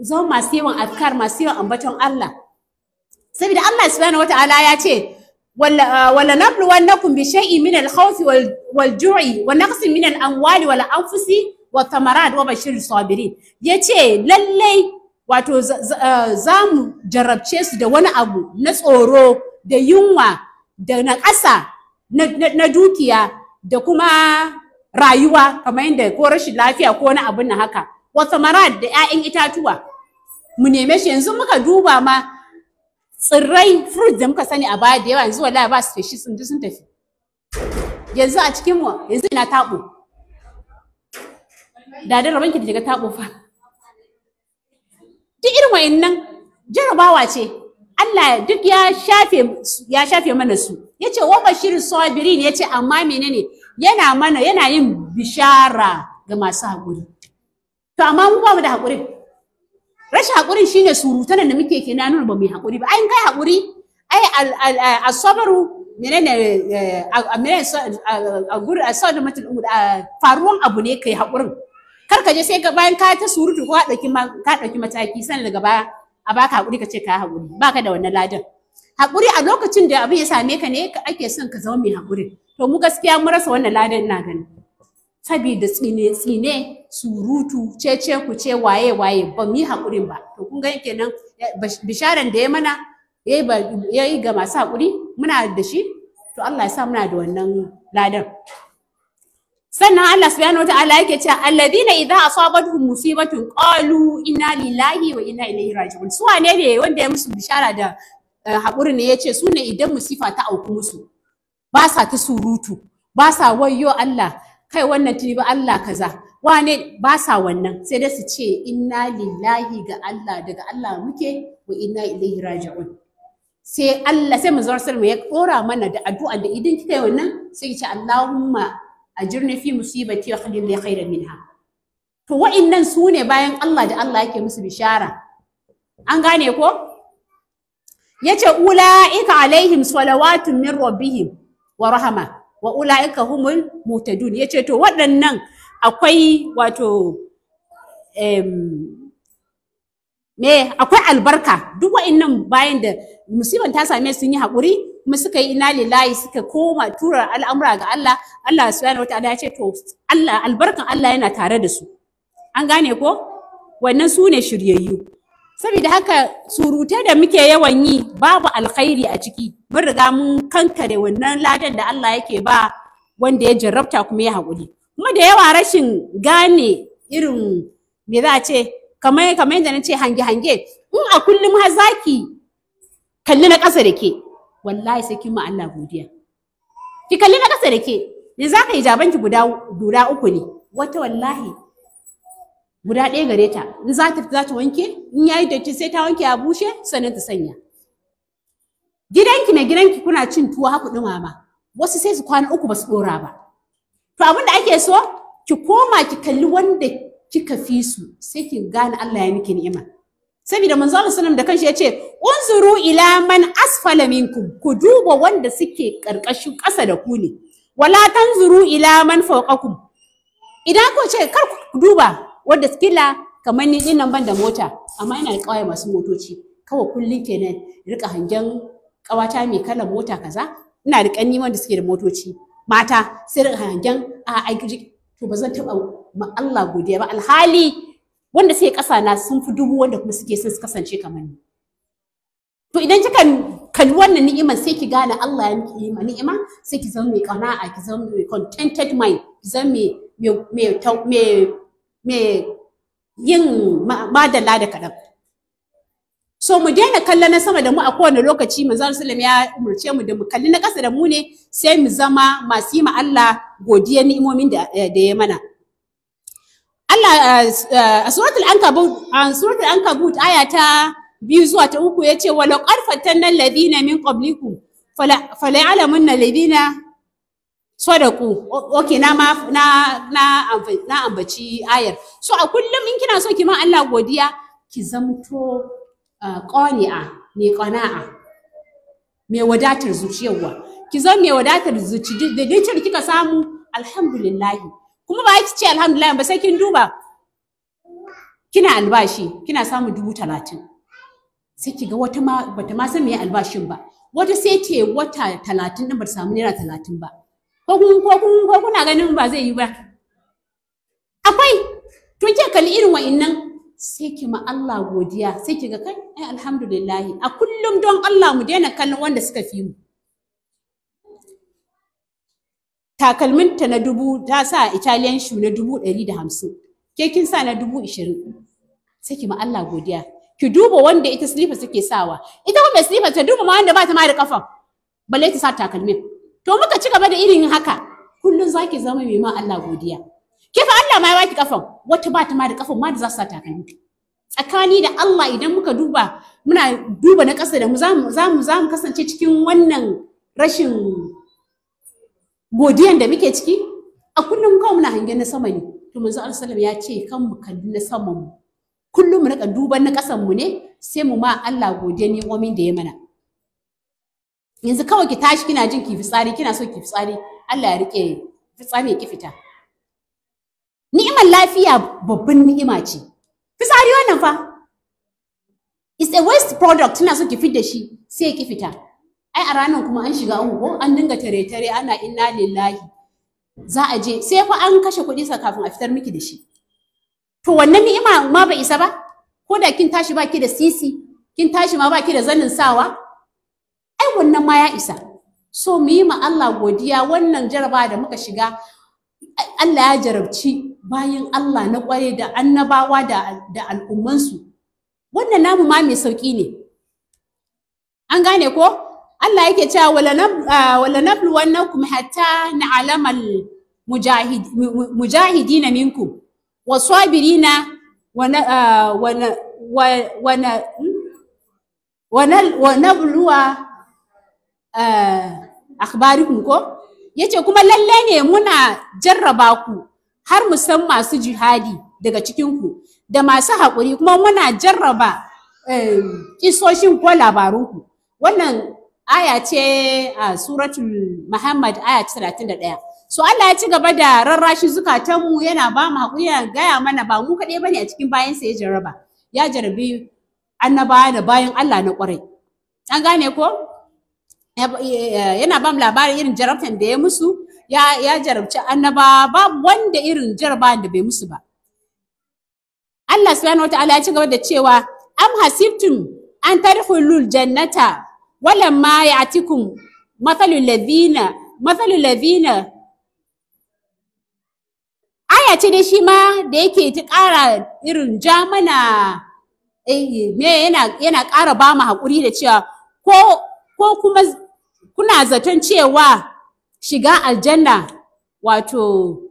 zama masu yawan azkar masu yawan ambaton Allah saboda Allah subhanahu wataala ya ce wala wala nabluwannakum bi shay'in min al-khawf wal wal ju'i wa naqsin min al-amwali wal anfusi wa thamarat wa bashir sabirin yace lallai wato za mu jarabce su da wani abu na tsoro da yunwa da na ƙasa na dukiya da kuma rayuwa kamar yadda ko rashin lafiya ko wani abin na haka wa thamarat da 'ya'yan itatuwa mu neme shi yanzu muka duba ma tsirrai fruit da muka sani a baya da yawa yanzu wallahi ba su feshi sun sun tafi yanzu a cikin mu yanzu ina tabo da da rabanki da daga tabo fa duk irin wayannan jarabawa ce Allah duk ya shafe ya shafe mana su yace wa bashir sabirin yace amma menene yana mana yana yin bishara ga masu haƙuri to amma mu ba mu da haƙuri rashin haƙurin shine surutan da muke ke na nuna ba mu yi haƙuri ba ai kai haƙuri ai asabaru menene menene a gurin asadu mutum faruwan abu ne kai haƙurin kar ka je sai ka bayan ka ta surutu ko ka ɗauki ka ɗauki mataki sannan daga baya a baka haƙuri ka ce ka haƙuri baka da wannan ladan haƙuri a lokacin da abin ya same ka ne ake son ka zama mai haƙuri to mu gaskiya mun rasa wannan ladan ina gani saboda tsine tsine surutu cece ku ce waye waye ba mu yi haƙurin ba to kun ga kenan bisharan da ya mana ya yi ga masu haƙuri muna da shi to Allah ya sa muna da wannan ladan sannan Allah subhanahu wataala yake cewa alladina idza asabatuhum musibatun qalu inna lillahi wa inna ilaihi raji'un su wane ne wanda ya musu bishara da haƙuri ne yace su ne idan musifa ta auku musu ba sa ta surutu ba sa wayyo Allah kai wannan tuni ba Allah kaza wane ba sa wannan sai dai su ce inna lillahi ga Allah daga Allah muke wa inna ilaihi raji'un sai Allah sai manzon sallallahu ya dora mana da addu'a da idan kika yi wannan sai ki ce Allahumma ajirni fi musibati wa khlil li khairan minha to wa'annan su ne bayan Allah da Allah yake musu bishara an gane ko yace ulaika alaihim salawatun min rabbihim wa rahama wa ulaika humul muhtadun yace to waɗannan akwai wato me akwai albarka duk wa'annan bayan da musiban ta same sun yi haƙuri kuma suka yi ina lillahi suka koma tura al'amura ga Allah Allah subhanahu wataala ya ce to Allah albarkan Allah yana tare da su an gane ko wannan su ne shiryayyu saboda haka surutai da muke yawan yi babu alkhairi a ciki mun riga mun kankare wannan ladan da Allah yake ba wanda ya jarrabta kuma ya haƙuri kuma da yawa rashin gane irin me za a ce kamar kamar yadda na ce hange-hange in a kullum har zaki kalli na ƙasa da ke wallahi sai kin ma Allah godiya ki kalli na ƙasa da ke ne za ka yi jabanki guda guda uku ne wata wallahi guda ɗaya gare ta in za ta za ta wanke in yayi datti sai ta wanke a bushe sannan ta sanya gidanki na gidanki kuna cin tuwo haku ɗumama wasu sai su kwana uku ba su ɗora ba to abin da ake so ki koma ki kalli wanda kika fi su sai ki gane Allah ya miki ni'ima saboda manzo Allah sallallahu da kanshi yace unzuru ila man asfala minkum ku duba wanda suke karkashin ƙasa da ku ne wala tanzuru ila man fawqakum idan ku ce kar ku duba wanda kila kamar ni dinnan ban da mota amma ina da kawai masu motoci kawai kullun kenan rika hangen kawata mai kalan mota kaza ina da kanni wanda suke da motoci mata sai rika hangen a ai to ba zan taba ma Allah godiya ba alhali wanda suke ƙasa na sun fi dubu wanda kuma suke son su kasance kamar ni to idan kika kalli wannan ni'imar sai ki gane Allah ya miki ni'ima sai ki zama mai qana'a ki zama mai contented mind ki zama mai mai mai yin madalla da kaɗan so mu daina kalla na sama da mu a kowane lokaci manzo sallam ya umurce mu da mu kalli na ƙasa da mu ne sai mu zama masu yi ma Allah godiyar ni'imomin da ya mana Allah a suratul ankabut a suratul ankabut aya ta biyu zuwa ta uku yace wala qarfatan alladhina min qablikum fala fala ya'lamunna alladhina sadaku okay na ma na na na ambaci ayar so a kullum in kina so ki ma Allah godiya ki zamto qani'a mai qana'a mai wadatar zuciyarwa ki zama mai wadatar zuci da dukkan kika samu alhamdulillah kuma ba ki ce alhamdulillah ba sai kin duba kina albashi kina samun dubu talatin sai ki ga wata ma bata ma san me albashin ba wata sai ce wata talatin din bata samu naira talatin ba ko kun ko kun ko kuna ganin ba zai yi ba akwai to ke kalli irin wa'innan sai ki ma Allah godiya sai ki ga kai ai alhamdulillah a kullum don Allah mu daina kallon wanda suka fi mu takalminta na dubu ta sa Italian shoe na dubu ɗari da hamsin ke kin sa na dubu ishirin sai ki ma Allah godiya ki duba wanda ita slippers take sawa ita kuma mai slippers ta duba ma wanda ba ta ma da kafan balle ta sa takalmin to muka ci gaba da irin haka kullum zaki zama mai ma Allah godiya ke fa Allah ma ya baki kafan wata ba ta ma da kafan ma da za su sa takalmi tsakani da Allah idan muka duba muna duba na ƙasa da mu za mu za mu kasance cikin wannan rashin godiyan da muke ciki a kullum kawai muna hangen na sama ne to manzo Allah ya ce kan mu kalli na saman mu kullum mu rika duban na kasan mu ne sai mu ma Allah godiya ne omin da ya mana yanzu kawai ki tashi kina jin ki fitsari kina so ki fitsari Allah ya rike fitsari ya ki fita ni'imar lafiya babban ni'ima ce fitsari wannan fa is a waste product kina so ki fit da shi sai ya ki fita ai a ranar kuma an shiga uku ko an dinga tare-tare ana inna lillahi za a je sai fa an kashe kuɗi sa kafin a fitar miki da shi to wannan ni'ima ma bai isa ba ko da kin tashi baki da sisi kin tashi ma baki da zanin sawa ai wannan ma ya isa so mu yi ma Allah godiya wannan jaraba da muka shiga Allah ya jarabci bayan Allah na kware da annabawa da da al'ummansu wannan namu ma mai sauki ne an gane ko Allah yake cewa wala nabluwannakum hatta na'lamal mujahid mujahidina minkum wasabirina wa wa nabluwa akhbarikum ko yace kuma lalle ne muna jarraba ku har mu san masu jihadi daga cikin ku da masu haƙuri kuma muna jarraba kisoshin ko labarunku wannan aya ce a suratul Muhammad aya ta 31. So Allah ya ci gaba da rarrashi zukatanmu yana ba mu haƙuri yana gaya mana ba mu kaɗai bane a cikin bayan sa ya jarraba. Ya jarabi annabawa da bayan Allah na ƙwarai. An gane ko? Yana ba mu labarin irin jarabtan da ya musu, ya, ya jarabci annabawa babu wanda irin jarabawan da bai musu ba. Allah subhanahu wataala ya ci gaba da cewa am hasibtum an tadkhulul jannata ولما يأتكم مثل الذين مثل الذين aya ce dai shi ma da yake ta ƙara irin ja mana me yana yana ƙara ba mu haƙuri da cewa ko ko kuma kuna zaton cewa shiga aljanna wato